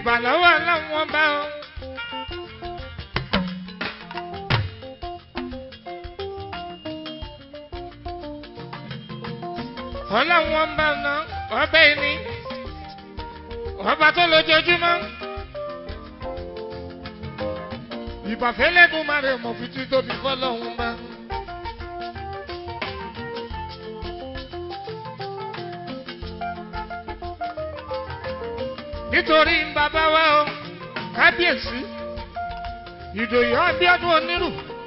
ìbàlọ́wọ́ ọlọ́wọ́n bá ọ. ọlọ́wọ́n bá ọ̀nà ọbẹ̀ ni ọba tó lójoojúmọ́. ìbàfẹ́lẹ́gùn máa rẹ̀ mọ̀ fi tí tóbi fọlọ́hún bá. nítorí bàbá wa o kábíyèsí ìdòyè abíọ́dún onírù.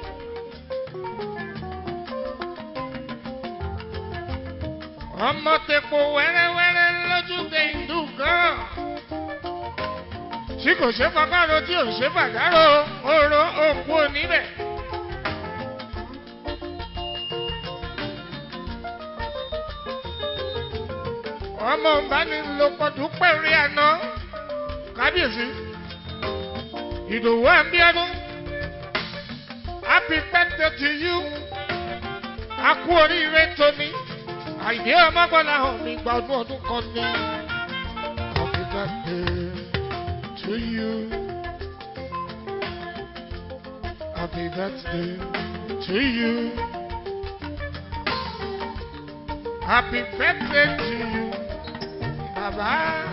ọmọ tepo wẹ́rẹ́wẹ́rẹ́ lójúde ìlú gan. tí kò ṣe fọkàrò tí ò ṣe fàdárò oró òkú oníbẹ̀. ọmọ ìbánilòpọ̀ dúpẹ́ rí àná kábíyèsí ìdòwú àbíọ́dún happy birthday to you a kú oríire tóní àìdí ọmọgbọ́lá hàn mí gba ọdún ọdún kan ní happy birthday to you happy birthday to you happy birthday to you. Baba,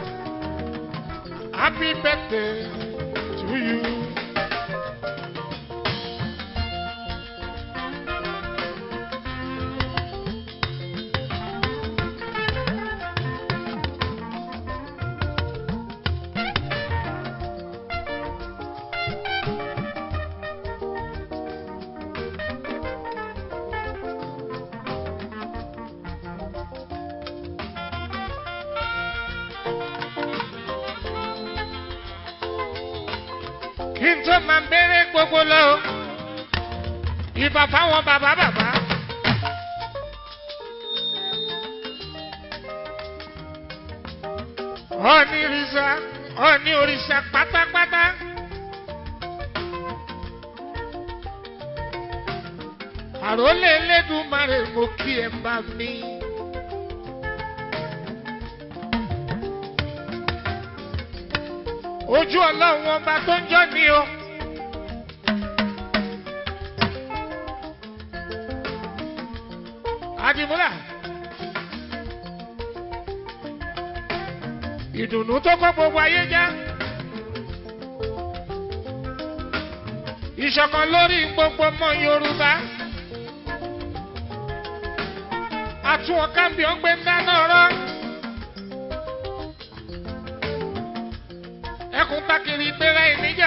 happy birthday to you. kí n tó máa bẹ̀rẹ̀ gbogbo lọ ìbà fáwọn bàbá bàbá. ọ̀ọ́ni òrìṣà ọ̀ọ́ni òrìṣà pátápátá. àròlé Elédùmarè mo kí ẹ bá mi. ojú ọlọ́run ọba tó ń jọ́ ni o. Adimula. Ìdùnnú tó kọ́ gbogbo ayé já. Ìṣọ̀kan lórí gbogbo ọmọ Yorùbá. Àtúwọ̀n kábíọ̀ ń gbé dáná rọ́. ẹkùn takiri gbéra ìníjà.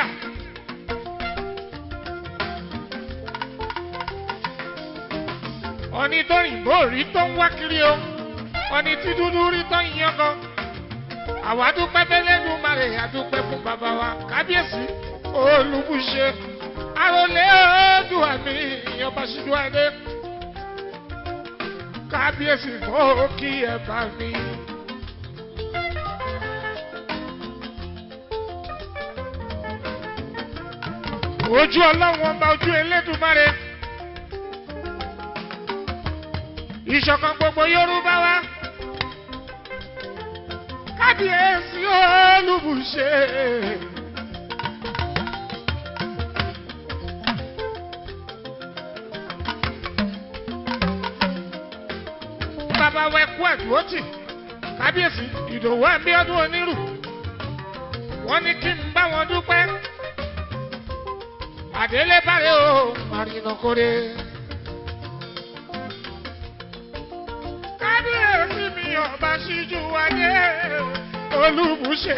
ọ̀ni tó yìnbó rí tó ń wá kiri o ọ̀ni tí dúdú rí tó ń yan kan. àwa dúpẹ́ bẹ́lẹ́nu mare àdúpẹ́ fún bàbá wa kábíyèsí olùbùṣe àròlé ọdún àmì ìyọba ṣíjú adé kábíyèsí fún kí ẹ bá mi. ojú ọlọ́run ọba ojú elédùnmáre ìṣọ̀kan gbogbo yorùbá wa kábíyèsí olùbùṣe. bàbá wa ẹkú ẹ̀dúrótì kábíyèsí ìdòwú ẹ̀mí ọdún onírù wọ́n ní kí n bá wọn dúpẹ́ àdélé bàrẹ o màrìnà kórè. kábíyèsí mi ọba ṣíjú wáyé olùbùṣe.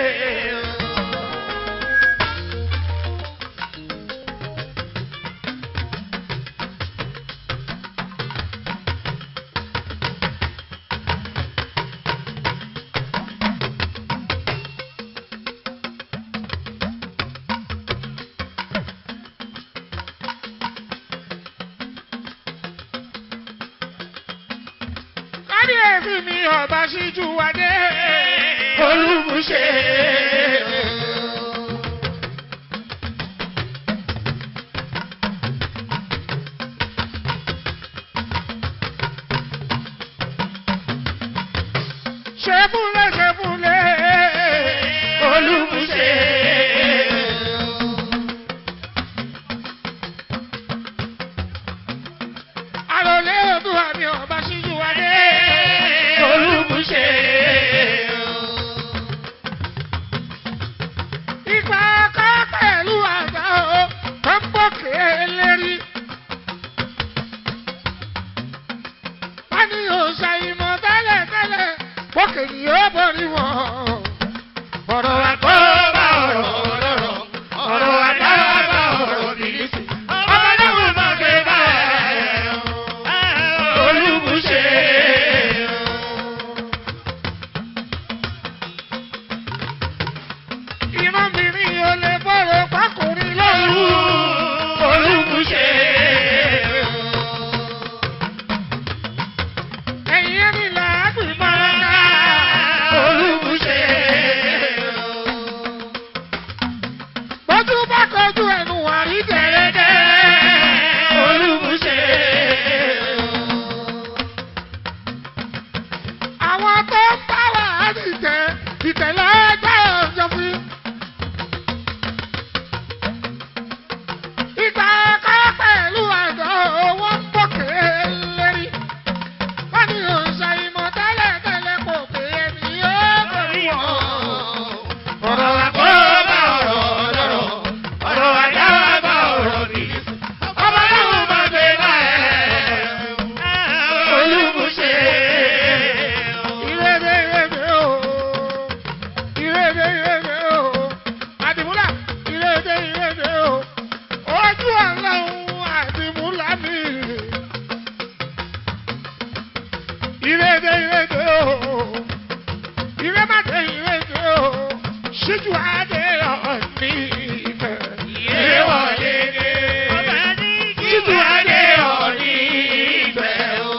kábíyèsí mi ọba ṣíjú wáyé olùbùṣe. ṣe fúnlẹ̀ ṣe fúnlẹ̀ olùbùṣe. òkè ni ó borí wọn. ọ̀rọ̀ àgbọ̀ bá ọ̀rọ̀ ọ̀rọ̀ ọ̀rọ̀ àdá bá ọ̀rọ̀ bìlísì. ọmọ náà má gbé bá ẹ̀ olúbùṣe. ìrọ́bìnrin ò lè bọ̀rọ̀ pákùnrin lọ́rùú olúbùṣe. ẹ̀yin ẹni làágbì máa ń ká olúbùṣe. bọ́jú bá kọjú ẹnu àrí dẹ̀rẹ́dẹ́ olúbùṣe. àwọn tó ń bá wà á dìtẹ̀ ìtẹ̀lẹ́ ẹgbẹ́ ọ̀jọ̀ fún yín. Ìgbà ẹ̀ka pẹ̀lú àgọ́ owó ń bọ̀kẹ́ lérí. Wọ́n ní òǹṣà ìmọ̀ tẹ́lẹ̀ tẹ́lẹ̀ kò pé ẹni yóò borí wọn. Ọ̀rọ̀ àgbọ̀ bá ọ̀rọ̀ ọ̀rọ̀ ọ̀rọ̀ àdá bá ọ̀rọ̀ bìí. Ọmọ náà máa gbé báyẹn. Olúbùṣe. Ìrèdè ìrèdè o. Ìrèdè ìrèdè o. Àdìmúlà ìrèdè ìrèdè o. Ojú ọlọ́run àdìmúlà mi. Ìrèdè ìrèdè o. Ìrèmàdé ìrèdè o. Ṣíjú adé ọ̀ní ìfẹ́. Ìrèwọ̀lé dé. Ṣíjú adé ọ̀ní ìfẹ́ o.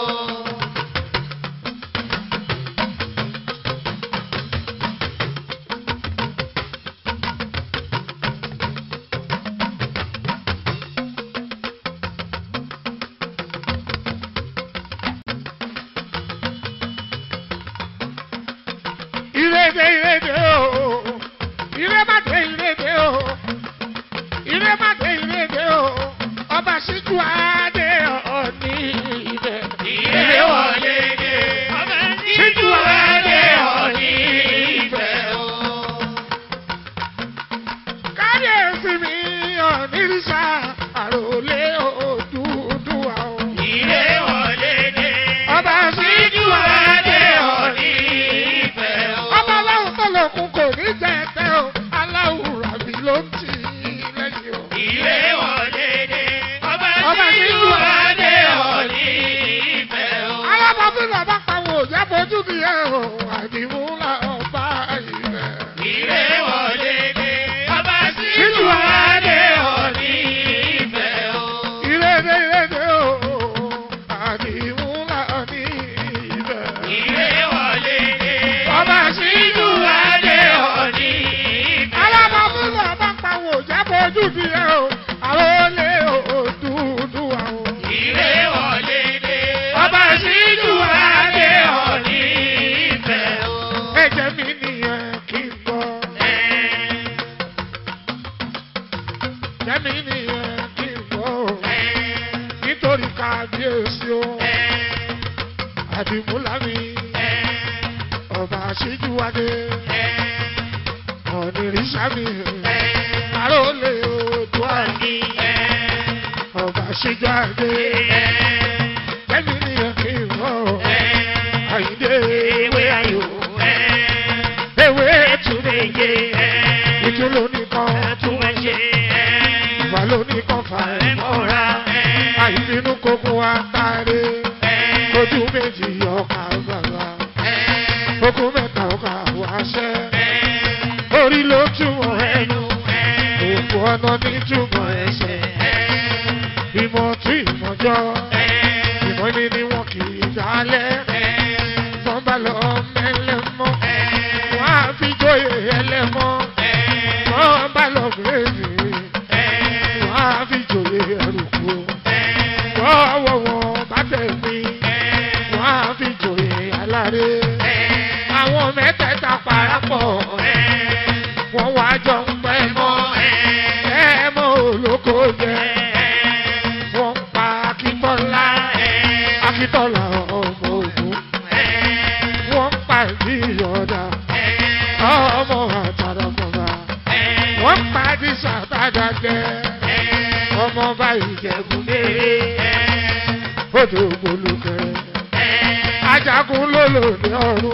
Ìrèdè ìrèdè o. Ìrèmàdé ìrèdè o. Ìrèmàdé ìrèdè o. Ọba ṣíjú adé ọ̀ní ìfẹ́. Ìrèwọ̀lé dé. Ṣíjú adé ọ̀ní ìfẹ́ o. Kábíyèsí mi ọ̀nìrìṣà àròlé Odùduwà o. Ọba ṣíjú adé ọ̀ní ìfẹ́ o. Ọba aláwọ̀ tó lòkun kò ní jẹ́ ẹ̀tẹ́ o. Aláwùrà mi ló ń tì í lẹ́yìn o. Ọba ṣíjú adé ọ̀ní alábọ̀fin bàbá pàwọn òjá fojú mi ẹ̀ o. Àdìmúlà ọba ìfẹ́. Ṣíjú adé ọ̀ní ìrèdè ìrèdè o. Àdìmúlà ọ̀ní ìfẹ́. Ọba ṣíjú adé ọ̀ní alábọ̀fin bàbá pàwọn òjá fojú mi ẹ̀ o. Àwọn olè Odùduwà o. Ọba ṣíjú adé ọ̀ní ẹ̀jẹ̀ mi nìyẹn kí n gbọ́. Ẹ̀jẹ̀ mi nìyẹn kí n gbọ́. Nítorí kábíyèsí o. Àdìmúlá mi. Ọba ṣíjú adé. Ọ̀nìrìṣà mi. Àrólé Oòduà mi. Ọba ṣíjú adé. Ẹ̀jẹ̀ mi nìyẹn kí n gbọ́. Àyíndé ewé ayò. Ewé túnde yé. Ìtú lónìkan tún wọ́n ṣe. Ìwà lónìkan fà ẹ́ mọ́ra. Àìbínú kókó wa táré. Ojú méjì ọkà bàbá. Okùn mẹ́ta ọkà wáṣẹ́. Orí ló túmọ̀ ẹnu. Òkú ọ̀nà ní túmọ̀ ẹsẹ̀. Ìmọ̀ tún ìmọ̀jọ́. Ìmọ̀ mi ni wọn kì í dálẹ̀. Tọ́ bá lọ mẹ́lẹ́mọ́. Wọ́n á fi jóyè ẹlẹ́mọ́. Tọ́ bá lọ gírèdì. Wọ́n á fi jóyè ẹrùkú. Tọ́wọ́ wọn bá tẹ̀ mí. Wọ́n á fi jóyè aláré. Àwọn mẹ́tẹ̀ẹ̀ta parapọ̀. Wọ́n wá jọ ń pẹ́ mọ́. Ẹ mọ́ olóko jẹ. Wọ́n pa Akíntọ́lá. Akíntọ́lá ọmọ ògún. Wọ́n pa ìdí ìyọ̀dà. Ọmọ àtàràmọ̀ba. Wọ́n pa dísà tàdàjẹ́. Ọmọ bá ìjẹ̀bù lérè. Odò gbólúkẹ́. Ajagun lólò ní ọ̀run.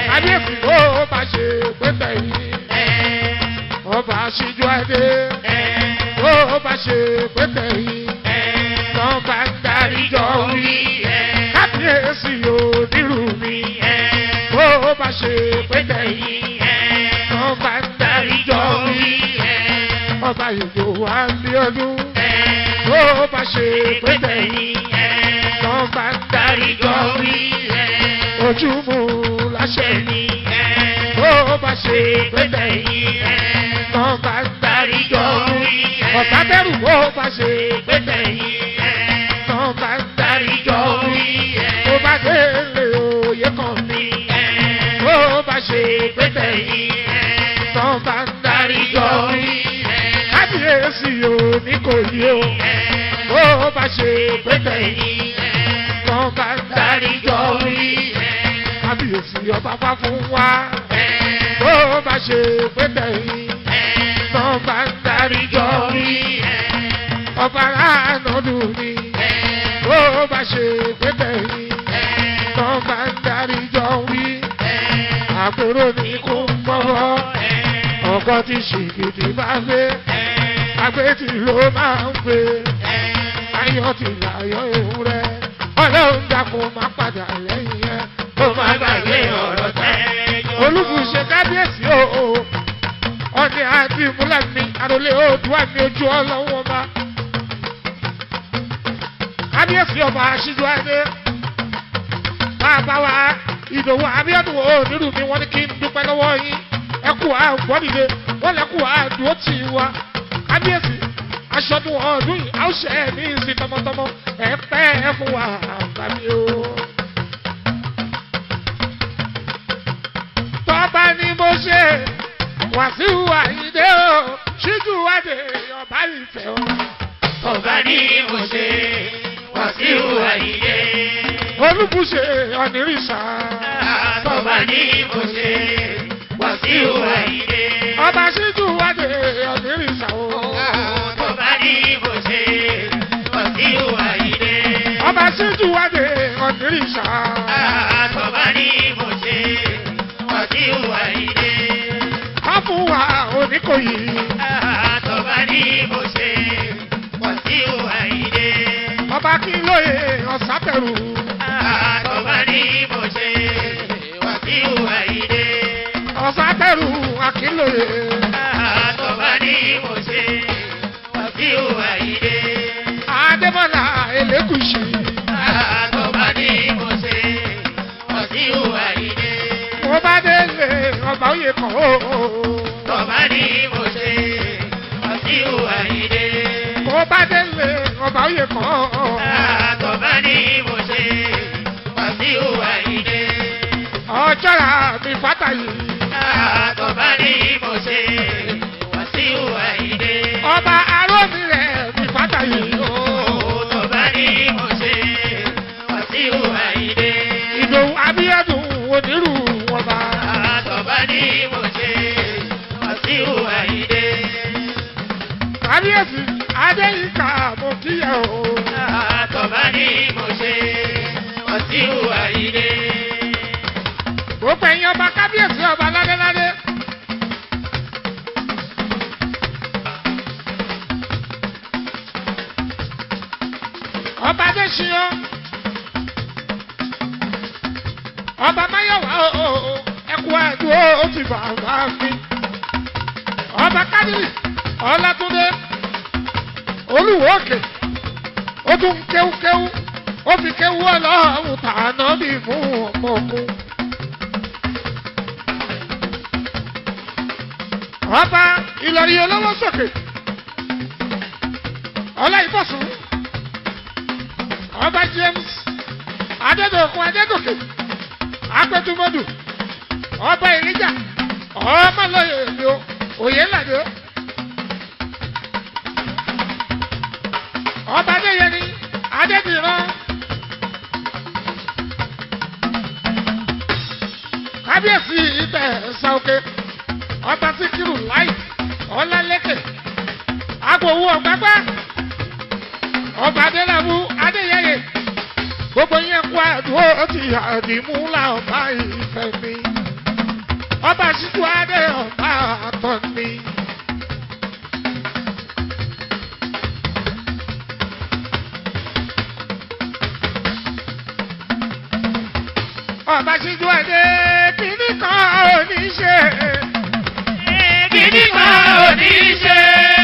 kábíyèsí bó bá ṣe pé tẹ̀yìn ọba aṣíjú adé bó bá ṣe pé tẹ̀yìn lọ́ba ń darí jọ wí kábíyèsí onírú mi bó bá ṣe pé tẹ̀yìn lọ́ba ń darí jọ wí ọba ìlú wa lé ọdún bó bá ṣe pé tẹ̀yìn lọ́ba ń darí jọ wí ojúmú láṣẹ mi bó bá ṣe pé tẹ̀yìn lọ́ba ń darí jọ wí ọ̀tá bẹ̀rù bó bá ṣe pé tẹ̀yìn lọ́ba ń darí jọ wí bó bá délé òye kan mi bó bá ṣe pé tẹ̀yìn lọ́ba ń darí jọ wí kábíyèsí o ní kò yí o bó bá ṣe pé tẹ̀yìn lọ́ba ń darí jọ wí kábíyèsí ọba fá fún wa bó bá ṣe pé tẹ̀yìn lọ́ba ń darí jọ wí ọba aráàlú mi bó bá ṣe pé tẹ̀yìn lọ́ba ń darí jọ wí àpérò ní kó ń gbọ́wọ́ ọkọ tí ṣìgìdì bá gbé agbétì ló máa ń gbé ayọ̀ ti láyọ̀ ewúrẹ́ ọlọ́run dàkún má padà lẹ́yìn ẹ̀ kó má gbàgbé ọ̀rọ̀ tẹ́ olùkùsẹ̀ kábíyèsí o ọdẹ àti ìmúlẹ̀ mi àròlé oòdùà mi ojú ọlọ́wọ́ ọba kábíyèsí ọba aṣíjú adé bàbá wa ìdòwò abíọ́dún onírú mi wọ́n ní kí n dúpẹ́ lọ́wọ́ yín ẹ kú àgbọ́dìde wọ́n lẹ kú àdúró tì í wa kábíyèsí aṣọ́dún ọdún yìí àwòṣe ẹ̀ ní ìsìn tọmọtọmọ ẹ pẹ́ ẹ fún wa àgbàmí o. tọ́ba ni mo ṣe wàsíù àyíndé o ṣíjú wádé ọba ìfẹ́ o. Ọba ní mo ṣe Wàsíù Àyìndé. olùbùṣe ọ̀nìrìṣà Ọba ní mo ṣe Wàsíù Àyìndé. ọba ṣíjú wádé ọ̀nìrìṣà o. Ọba ní mo ṣe Wàsíù Àyìndé. ọba ṣíjú wádé ọ̀nìrìṣà. Ọba ní mo ṣe Wàsíù Àyìndé. wọ́n fún wa oníkòyí. Ọba ní mo ṣe Wàsíù Àyìndé. ọba kí lóye ọ̀sápẹ̀rù. Ọba ní mo ṣe Wàsíù Àyìndé. ọ̀sápẹ̀rù akínlóye. Àtọ̀bá ní mo ṣe Wàsíù Àyìndé. adébọ́lá elégùsì. Àtọ̀bá ní mo ṣe Wàsíù Àyìndé. mo bá délé ọba òye kan o. Tọ̀bá ní mo ṣe Wàsíù Àyìndé. mo bá délé ọba òye kan o. Àtọ̀bá ní mo ṣe Wàsíù Àyìndé. ọjọ́ ra mi fátà yìí. Àtọ̀bá ní mo ṣe Wàsíù Àyìndé. ọba arómi rẹ̀ mi fátà yìí. Tọ̀bá ní mo ṣe Wàsíù Àyìndé. ìdòwú abíyẹ́dùn onírú wọn bá. Àtọ̀bá ní mo ṣe Wàsíù Àyìndé. kábíyèsí adéyínká mo kíyà o. Àtọ̀bá ní mo ṣe Wàsíù Àyìndé. gbogbo ẹ̀yin ọba kábíyèsí ọba ládéládé. ọba adéṣiyàn ọba máyọ̀wá o ẹkú ẹ̀dùn ó ti bàbá mi. ọba kádìrì ọlátúndé olúwo òkè ó tún kéwúkéwú ó fi kéwú ọlọ́run tàná bí fún ọmọ ogun. ọba ìlọrin olówó sókè ọlá ìbọ̀sùn ọba james adédọ̀kun adégòkè apẹtumọdù ọba ìrìjà ọmọlọyẹ èmi o òye ńlàdé ọba adéyẹni adédìran kábíyèsí ibẹ̀ ṣàókè ọba síkírù láì ọlálẹ́kẹ̀ agbowó ọ̀gbágbá ọba adélábù adéyẹyẹ gbogbo yẹn kó àdúró ti àdìmú làwọn ìfẹ́ mi ọba ṣíjú adé ọba àtọ̀ni. ọba ṣíjú adé kìíní kan ò ní ṣe. Kìíní kan ò ní ṣe.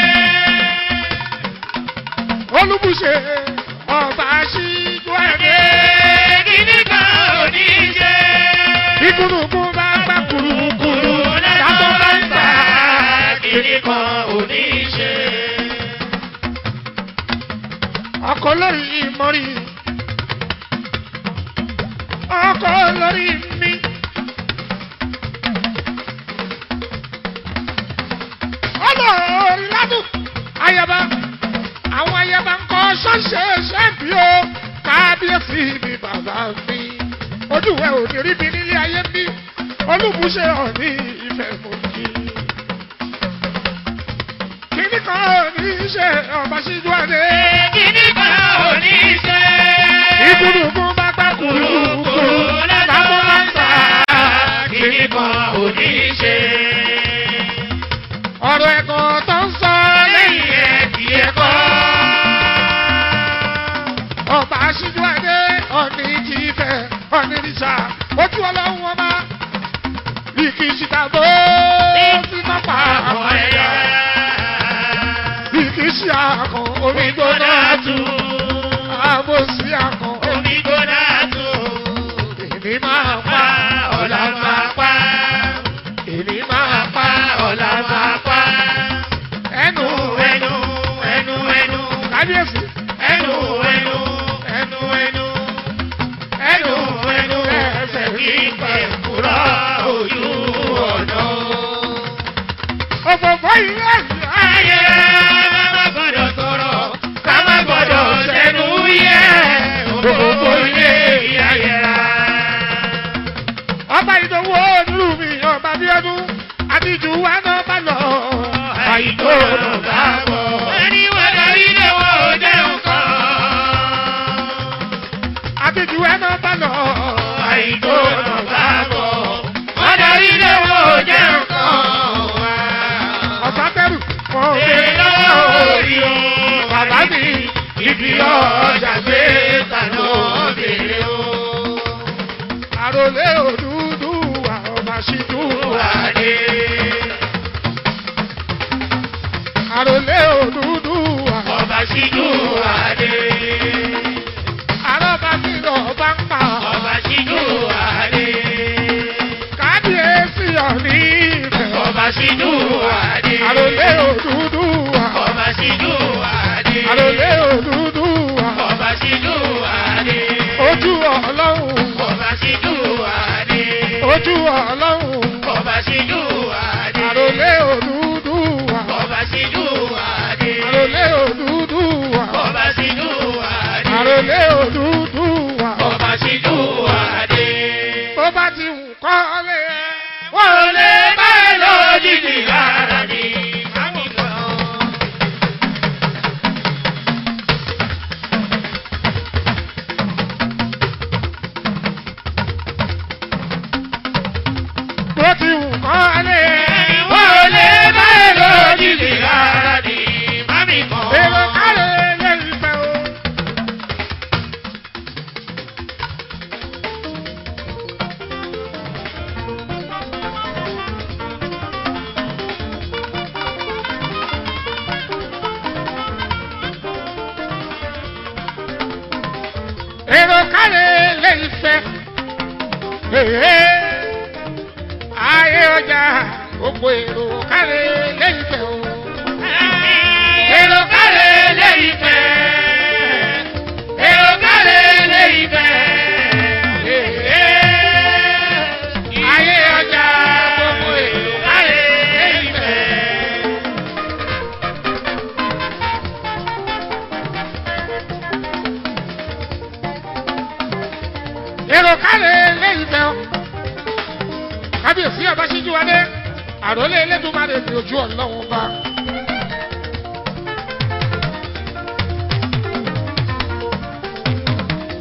olùbùṣe ọba ṣíjú adé. Kìíní kan ò ní ṣe. ìkùnùkùn bá gbà kùrùkùrù Kùrù látọ̀ bá ń tà. Kìíní kan ò ní ṣe. ọkọ lórí ìmọ̀rí ọkọ lórí mi. ọlọ́ọ̀rì ládùn ayaba àwọn ayaba ń kọ́ ṣọ́ọ̀ṣẹ́ ṣẹ́ẹ̀bì o kábíyèsí mi bàbá mi ojúwẹ̀ òní rí mi nílé ayé mi olùbùṣe ọ̀ní ìfẹ́ mọ̀ kí. kíní kan ò ní í ṣe ọba ṣíjú àdé. Kìíní kan ò ní ṣe. ìkùnùkùn bá gbà kùrùkùrù lábọ́ bá ń tà. Kìíní kan ò ní ṣe. ọ̀rọ̀ ẹ̀kọ́ tó ń sọ lẹ́yìn Lẹ́yìn ẹ̀ kì í kọ́. ọba aṣíjú adé ọ̀ní kì í fẹ́ ọ̀ní níṣà ojú ọlọ́run ọba bí kì í ṣìkà bó sí pápá àwọn ẹ̀yà bí kì í ṣe àkàn omi gbóná tu. àbò sí àkàn Omi gbóná tu. èmi máa pa ọ̀la máa pa èmi máa pa ọ̀la máa pa ẹnu Ẹnu ẹnu ẹnu kábíyèsí ẹnu ẹnu ẹnu ẹnu ẹnu ẹnu ẹsẹ̀ kíkẹ́ kúrọ́ ojú ọ̀nà. òfófó ilé ìyá Ayé má gbọ́dọ̀ sọ̀rọ̀ ká má gbọ́dọ̀ sẹ́nu yẹ òfófó ilé ìyá yẹra. ọba ìdánwò nílùú mi ọba bíọ́dún àtijọ́ wa náà bá lọ. Àìtó ló bá bọ̀. Ẹni wọ́n darí lé wọn ò jẹ́ nǹkan. àtijọ́ wa náà bá lọ. Àìtó ló bá bọ̀. Wọ́n darí lé wọn ò jẹ́ nǹkan. ọ̀sán tẹ́rù kọ́ Èrè lọ́wọ́ orí o. bàbá mi Ibi ọjà gbé tànà bèrè o. àròlé òdúdú wa ọba ṣíjú wa. Wàdé. àròlé òdúdú wa. Ọba ṣíjú wàdé. àrọ́bà mi lọ bá ń pa. Ọba ṣíjú wàdé. kábíyèsí ọ̀ní ìfẹ́. Ọba ṣíjú wàdé. àròlé òdúdú wa. Ọba ṣíjú wàdé. àròlé òdúdú wa. Ọba ṣíjú wàdé. ojú ọlọ́run. Ọba ṣíjú wàdé. ojú ọlọ́run. Ọba ṣíjú wàdé. àròlé òdúdú wa. Ọba ṣíjú wàdé. àròlé òdúdú wa. Ọba ṣíjú wàdé. àròlé òdúdú wa. Ọba ṣíjú wàdé. bó bá ti wù kọ́ lé ẹ. Wọ́n ò lè bá ẹ lójijì rárá ni. bó ti wù kọ́ lé ẹ. Wọ́n ò lè bá ẹ lójijì rárá ni. Mami kan. èrò kálẹ̀ lẹ́yìn fẹ́ o. èrò kálẹ̀ lẹ́yìn fẹ́. Èhé, ayé ọjà gbogbo èrò kálẹ̀ lẹ́yìn fẹ́ o. Èrò kálẹ̀ lẹ́yìn fẹ́. Èrò kálẹ̀ lẹ́yìn fẹ́. ayé ọjà gbogbo èrò kálẹ̀ lẹ́yìn fẹ́. èrò kálẹ̀ lẹ́yìn fẹ́ o. kábíyèsí ọbaṣíjú adé àròlé elédùnmáre ní ojú ọlọ́run bá.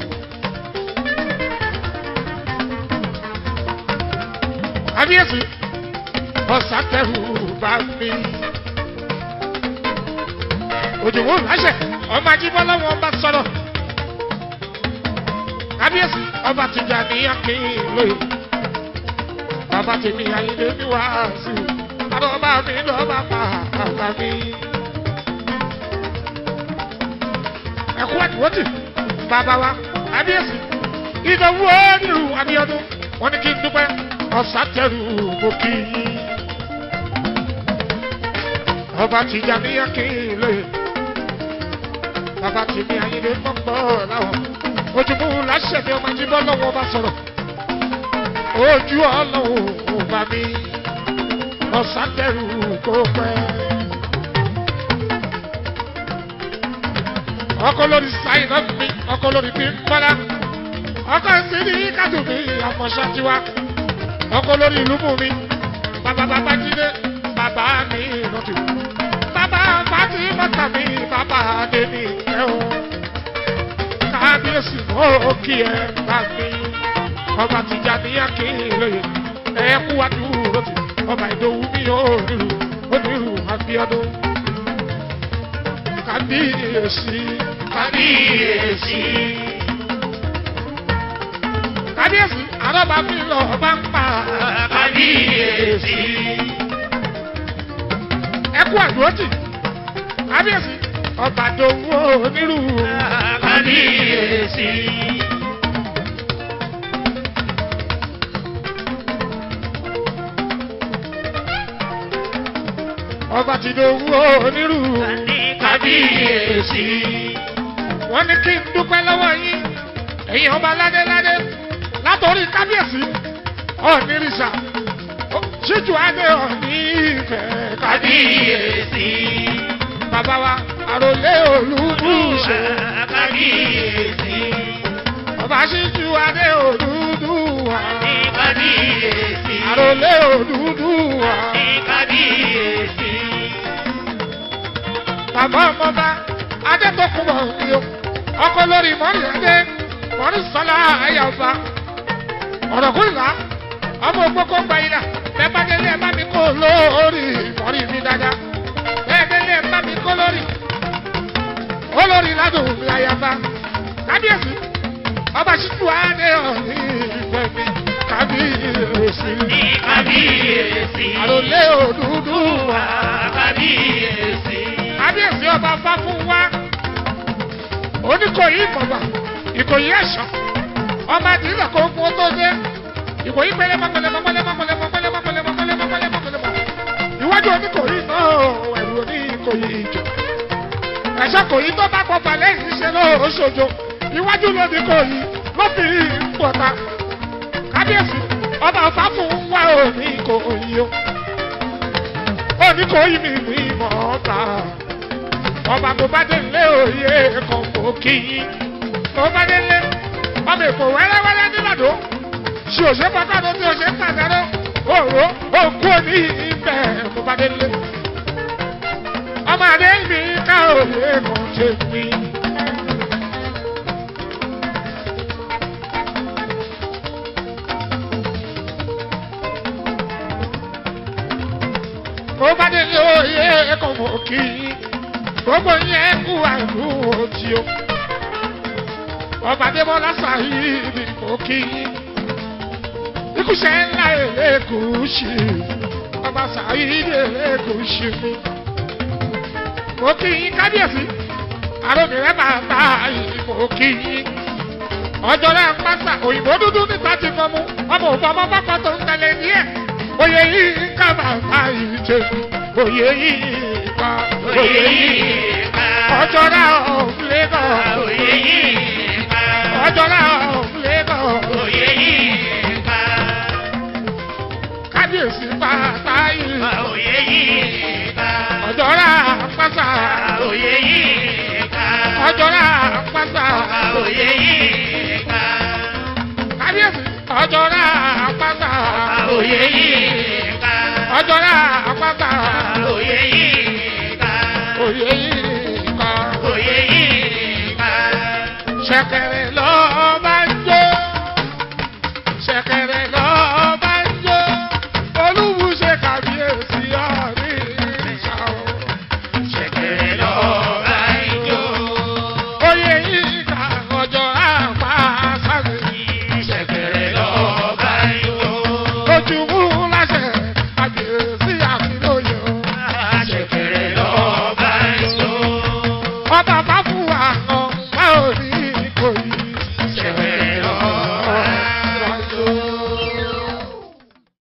kábíyèsí ọ̀sátẹ́rù bá mi. òjòwò láṣẹ ọmọ ajíbọ́lá wọn bá sọ̀rọ̀ kábíyèsí ọba tìjà níyà kí n lóye bàbá tèmi àyíndé ní wàásù àbọ̀bá mi lọ́ba pa àgbà mi. ẹ̀kú àdìwọ́tì bàbá wa kábíyèsí ìdánwò onírú abíọ́dún wọn ní kí n dúpẹ́ ọ̀sátẹ́rù mo kí i. ọba tìjà níyà kí n lóye bàbá tèmi àyíndé pọ́pọ́ láwọn ojúmú láṣẹ ni ọmọ ajíbọ́ lọ́wọ́ bá sọ̀rọ̀ ojú ọlọ́run ò bá mi ọ̀sátẹ́rù kó pẹ́. ọkọ lórí sáyìn náà mi ọkọ lórí bí mọ́lá ọkọ sí ní kátó mi àfọ̀ṣátiwá ọkọ lórí ìlú mú mi bàbá bàbá jíde bàbá mi lọ́tù bàbá fàtí mọ́tà mi bàbá adé mi ẹ̀ o kábíyèsí mọ́ kí ẹ bá mi ọba tìjà níyà kí lóye ẹ kú wá dúró tì ọba ìdòwú mi ò nílù onírù àbíọdún kábíyèsí kábíyèsí. kábíyèsí àrọ́bà mi lọ bá ń pa kábíyèsí. ẹ kú àdúró tì kábíyèsí ọba ìdòwú onírù kábíyèsí. ọba ti dòwú onírù kábíyèsí. wọ́n ní kí n dúpẹ́ lọ́wọ́ yín ẹ̀yin ọba ládéládé látòrí kábíyèsí ọ̀nìrìsà ṣíjú adé ọ̀ní ìfẹ́ kábíyèsí. bàbá wa àròlé olúbùṣe kábíyèsí. ọba ṣíjú adé olúdùwà kábíyèsí. àròlé olúdùwà kábíyèsí. bàbá ọmọba adétọkùnbọ ni o ọkọ lórí mọ́rí adé mọ́rí sọlá ayọ̀fà ọ̀rọ̀kùnrin ọmọ ògbókò gba ilà bẹ́ẹ̀ bá délé ẹ̀ bá mi kó lórí mọ́rí mi dáadáa bẹ́ẹ̀ délé ẹ̀ bá mi kó lórí olórí ládùn mi ayọ̀fà kábíyèsí ọba ṣíjú adé ọ̀ní ìfẹ́ mi kábíyèsí kábíyèsí. àròlé òdúdú wa kábíyèsí. kábíyèsí ọba fá fún wa oníkòyí ìmọ̀gbà ìkòyí ẹ̀ṣọ́ ọba àdìrà kò fún ó tó dé ìkòyí pẹlẹmọ pẹlẹmọ pẹlẹmọ pẹlẹmọ pẹlẹmọ pẹlẹmọ pẹlẹmọ pẹlẹmọ pẹlẹmọ iwájú oníkòyí náà ẹ̀rù oníkòyí ìjọ ẹ̀ṣọ́ kòyí tó bá pọ̀ balẹ̀ yìí ṣe ló ṣojo iwájú lóníkòyí ló fi ń pọ̀ta kábíyèsí ọba ọ̀fà fún wa oníkòyí o oníkòyí mi ní ìmọ̀ ọ̀ta ọba tó bá délé òye kan kò kí yín tó bá délé ọmọ èkó wẹ́rẹ́wẹ́rẹ́ nígbàdó ṣe òṣè pàkàdó tí òṣè pàdánù òró òkú òní ibẹ̀ tó bá délé ọmọ àdé mi ká òye kan ṣe mí. tó bá délé òye kan kò kí yín gbogbo yẹn kú àìlú òtí o ọba adébọlá sàyíìdì kò kí ikúṣẹ ńlá èlékùṣì ọba sàyíìdì èlékùṣì mi kò kí yín kábíyèsí àròmìrẹ́ bàbá yìí kò kí yín ọjọ́ rẹ̀ ń pàṣà òyìnbó dúdú níta ti fọmú ọmọ òfò ọmọ pápá tó ń tẹ̀lé díẹ̀ oyè yìí ká bàbá yìí ṣe oyè yìí ká oyè yìí ọjọ́ náà ọ̀hún lẹ́kọ̀ Oyè yìí ká. ọjọ́ náà ọ̀hún lẹ́kọ̀ Oyè yìí ká. kábíyèsí pátá yìí Oyè yìí ká. ọjọ́ náà pátá Oyè yìí ká. ọjọ́ náà pátá Oyè yìí ká. kábíyèsí ọjọ́ náà pátá Oyè yìí ká. ọjọ́ náà pátá Oyè yìí ká. oyè yìí ká Oyè yìí ká. ṣẹ̀kẹ̀rẹ̀